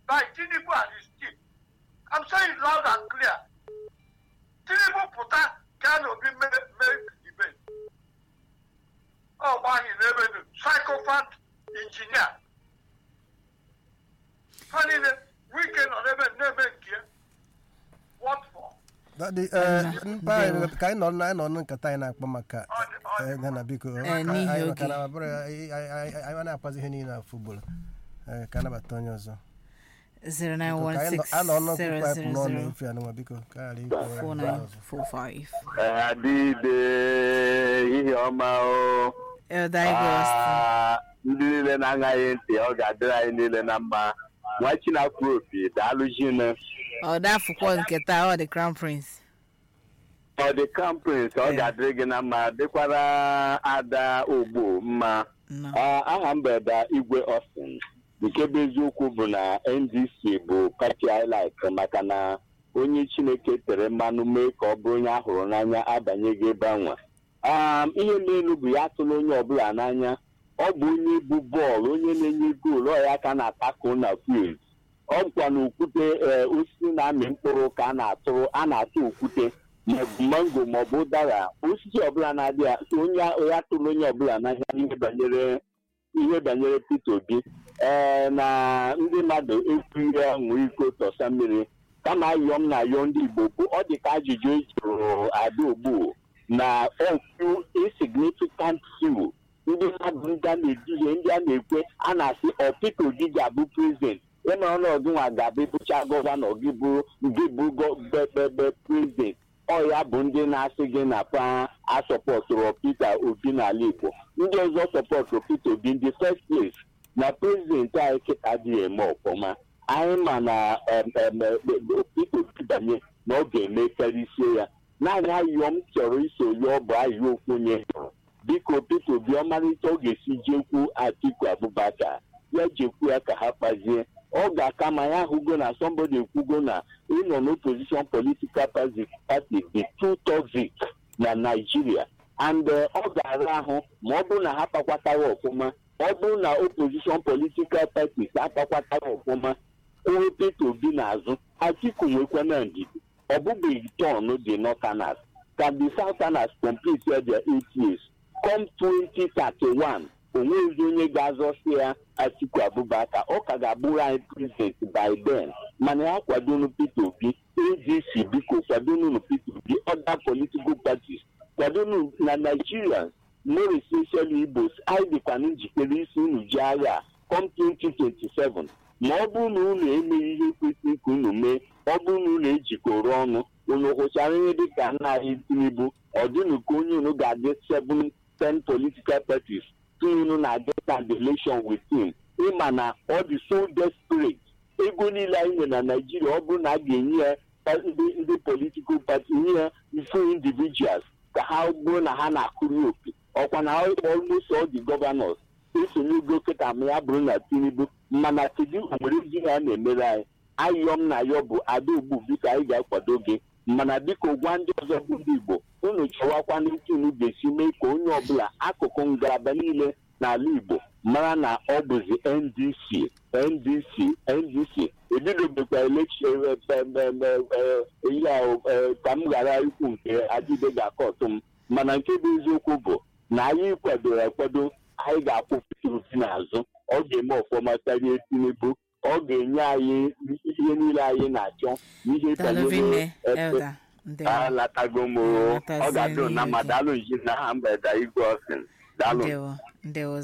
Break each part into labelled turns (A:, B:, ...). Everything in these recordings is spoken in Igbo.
A: by Tinubu and his team. I'm saying it loud and clear. Tinubu pụta ka na obi mee mee debate. Ọ gbaghị n'ebe dị psychopath injinia. Ha niile wike nọ n'ebe n'ebe nke ya. What for?
B: Dadị, eh, mpa anyị ka anyị nọ na anyị nọ na nkata anyị na-akpọ maka
A: Ọ dị- ọ dị
B: eh, Ghana biko
C: Eh,
B: ka
C: n'ihi
B: anyị-
C: oge.
B: maka na ọ bụrụ ya, anyị anyị- anyị na-akpazi ihe niile na futbọl Eh, ka anabata onye ọzọ Biko, ka anyị nọ- a nọ n'ọnụ tupu anyị pụ n'ọnụ
C: 09160004945
B: efe anụnwa biko ka ghara ikwu ya ndị ọzọ.
D: adịde ihe ọma o
C: Elder Igwe Austin.
D: Ah, ndị niile na-aṅaghị ntị ọ ga-adịrị anyị niile na mma nwa chinakwu opi daalụ jine
C: ọ dafụkwa nke taa ọ dị crown prince
D: ọ dị crown prince ọ ga-adịrị gị na mma dịkwara ada ogbo mma
C: nọ
D: Ah, aha mbeda igwe austin nke bụ eziokwu bụ na ndc bụ pati highlight maka na onye chineke tere mmanụ mee ka ọ bụrụ onye ahụrụ n'anya abanyeghị ebe anwa um, ihe n'elu bụ ya atụla onye ọbụla n'anya ọ bụ onye bụ bọọlụ onye na-enye goolu ọ ya ka na-atakụ na field ọ bụkwa na okwute ee, osisi na-amị mkpụrụ ka a na-atụrụ a na-atụ okwute maọbụ mango maọbụ ụdara osisi ọbụla na-adị ya so onye onye atụrụ onye ọbụla n'anya ihe banyere ihe banyere Peter Obi ee na ndị mmadụ ekwughị aṅụ iko tọsa mmiri kama ayọ m na ayọ ndị Igbo bụ ọ dị ka ajụjụ e jụrụ Ada Ogbu na few insignificant few ndị mmadụ ndị a na-eduhie ndị a na-ekwe a na-asị ọ Peter Obi ga-abụ prezident ịma ọnọdụ nwa ga-abụ bụcha gọvanọ gị bụ gị bụ bebe prezident ọ ya bụ ndị na-asị gị na pa asọpọtụrụ Peter Obi n'ala Igbo ndị ọzọ sọpọtụrụ Peter Obi ndị first place na prezidenti anyị kịta adịghị eme ọfụma anyị ma na em, em, em, Peter Obi banye na ọ ga-eme karịsie ya naanị ayọ m chọrọ iso ya ọ bụ ayọ okwu onye hụrụ biko Peter Obi ọmarịcha ọ ga-esi jekwu Atiku Abubakar ya jekwu ya ka ha kpazie ọ ga-aka ma ya ahụgo na somebody ekwugo na ịnọ n'opposition political party party dị too toxic na Nigeria and eh, ọ ga-ara ahụ ma ọ bụrụ na ha kpakwatawa ọfụma ọ bụrụ na opposition political parties akpakwatawa ọfụma kwụrụ Peter Obi n'azụ Atiku nwekwana ndidi ọ bụbeghị tọn dị Northerners ka the Southerners complete their eight years come 2031 onwezi onye ga-azọsi ya Atiku Abubakar ọ ka ga-abụrụ anyị prezident by then mana ya kwadonu Peter Obi ADC biko kwadonu Peter Obi other political parties kwadonu na Nigerians more especially Igbos anyị dịkwa na njikere isi unu ji agha come 2027 ma ọ bụrụ na unu emeghị ihe kwesịrị ka unu mee ọ bụrụ na unu ejikọrọ ọnụ unu hụchara ihe dịka nna anyị Tinubu ọ dịnụ ka onye unu ga-adị 7 10 political parties unu na-adị candidation with him ịma na ọ dị so desperate ego niile anyị nwere na Naịjirịa ọ bụrụ na a ga-enye ya pa- ndị ndị political party nye ya few individuals ka ha bụrụ na ha na-akụri opi ọkwa na almost all the governors esonyego kịta ma ya bụrụ na Tinubu mana kedu nwere ezi ha na-emere anyị ayọ m na ayọ bụ ada ogbu biko anyị ga-akwado gị mana biko gwa ndị ọzọ bụ ndị Igbo unu chọwakwa n'ike unu ga-esi mee ka onye ọbụla akụkụ ngalaba niile n'ala Igbo mara na ọ bụzi NDC NDC NDC ebidobekwa elekshon ihe ahụ eh, ka m ghara ikwu nke adịbe ga-akọtụ m mana nke bụ eziokwu bụ na anyị kwadoro akwado anyị ga-akwụ Peter Obi n'azụ ọ ga-eme ọfọma karịa Tinubu ọ ga-enye anyị ihe niile anyị na-achọ n'ihe
C: Dalovine
D: ebe
C: Elder ndewo
D: alatago m o. ọ ga-adị na mma daalụ nji na aha mgbede igwe ọsịn daalụ
C: ndewo ndewo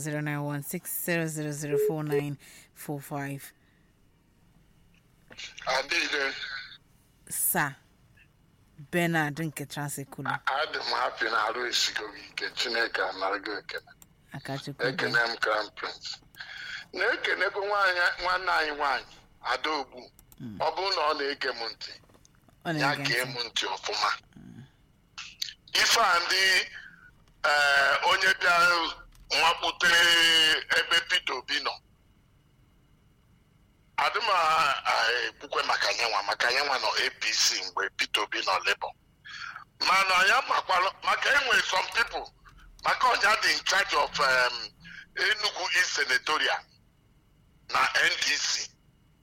C: 09160004945
E: adịghị
C: sa Bernard nke Transekulu
E: adị m hapi na arụ esigo gị ike chineke anara gị ekene
C: Akachukwu
E: ekene m crown prince na-ekenego nwaanyị nwanne anyị nwaanyị adaogbu ọ bụrụ na ọ na-ege m ntị
C: ọ
E: ya
C: na-ege
E: gee
C: ntị
E: m ntị ọfụma ife a ndị ee, onye bịara nwakpute ebe Peter Obi nọ adị m a- a- ekwukwe maka nyenwa maka nyenwa nọ APC mgbe Peter Obi nọ Labour mana ya makwara maka enwe some people maka ọnya dị in charge of um, Enugu East Senatorial na NDC